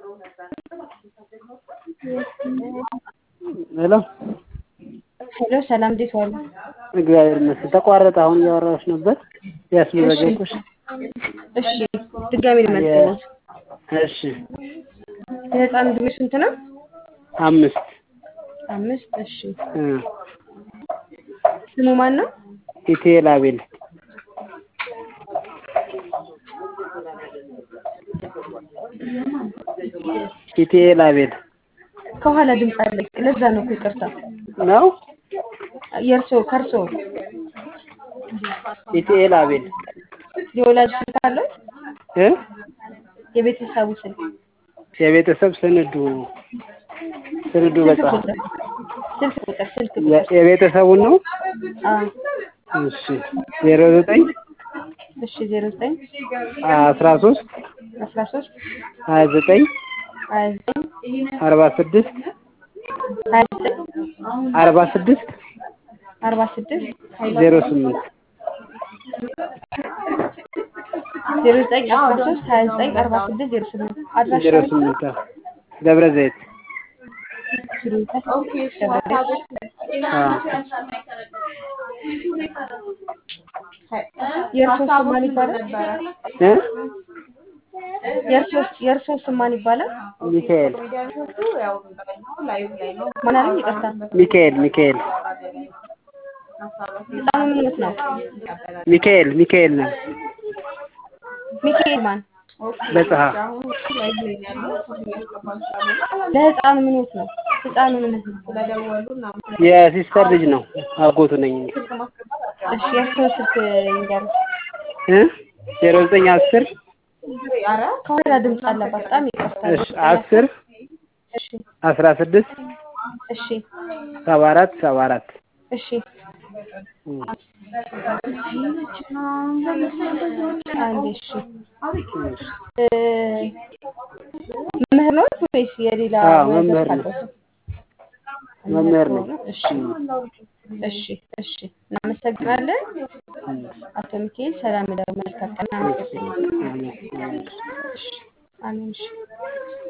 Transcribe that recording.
ሄሎ ሄሎ ሰላም፣ እንዴት ዋሉ? እግዚአብሔር ይመስገን። ተቋረጠ። አሁን እያወራሁሽ ነበር ያስመዘገብኩሽ። እሺ ድጋሚ ልመልስልዎት። እሺ የህፃን ዕድሜ ስንት ነው? አምስት አምስት እሺ እ ስሙ ማን ነው? ኢቴል አቤል ኢቴል አቤል ከኋላ ድምፅ አለ። ለዛ ነው እኮ ይቅርታ። ነው። የእርሶ ከእርሶ ኢቴል አቤል የወላጅ ስልክ አለው? እ የቤተሰቡ ስልክ የቤተሰብ ስንዱ ስንዱ ስልክ በጻ ቁጥር ስልክ ቁጥር ስልክ የ- ቁጥር የቤተሰቡን ነው። አዎ እሺ ዜሮ ዘጠኝ እሺ ዜሮ ዘጠኝ አስራ ሶስት አስራ ሶስት ሀያ ዘጠኝ ሀያ ዘጠኝ አርባ ስድስት ሀያ ዘጠኝ አርባ ስድስት አርባ ስድስት ዜሮ ስምንት ዜሮ ዘጠኝ አስራ ሶስት ሀያ ዘጠኝ አርባ ስድስት ዜሮ ስምንት አድራሻ ዜሮ ስምንት አዎ። ደብረ ዘይት አዎ። የእርሶ ስም ማን ይባላል? እ የእርሶ የእርሶ ስም ማን ይባላል? ሚካኤል ማን አለኝ? ይቅርታ ሚካኤል ሚካኤል ህፃኑ ምን ሆኖት ነው? ሚካኤል ሚካኤል ነው ሚካኤል ማን? በጽሐ ለህፃኑ ምን ሆኖት ነው? ህፃኑ ምን ሆኖት ነው? የሲስተር ልጅ ነው። አጎቱ ነኝ እኔ። እሺ የእርሶ ስልክ ይንገሩ። እ ዜሮ ዘጠኝ አስር ከኋላ ድምፅ አለባት። በጣም ይቅርታ። እሺ አስር እሺ አስራ ስድስት እሺ ሰባ አራት ሰባ አራት እሺ አንዴ እሺ እ መምህር ነው ወይስ የሌላ አዎ፣ ሙያ መምህር ዘርፍ ነው። አለው? መምህር ነው። ከሆነ እሺ እሺ እሺ እናመሰግናለን አቶ ሚካኤል። ሰላም እደሩ። መልካም ቀን። አመሰግናለሁ። አሜን። አሜን። እሺ አሜን። እሺ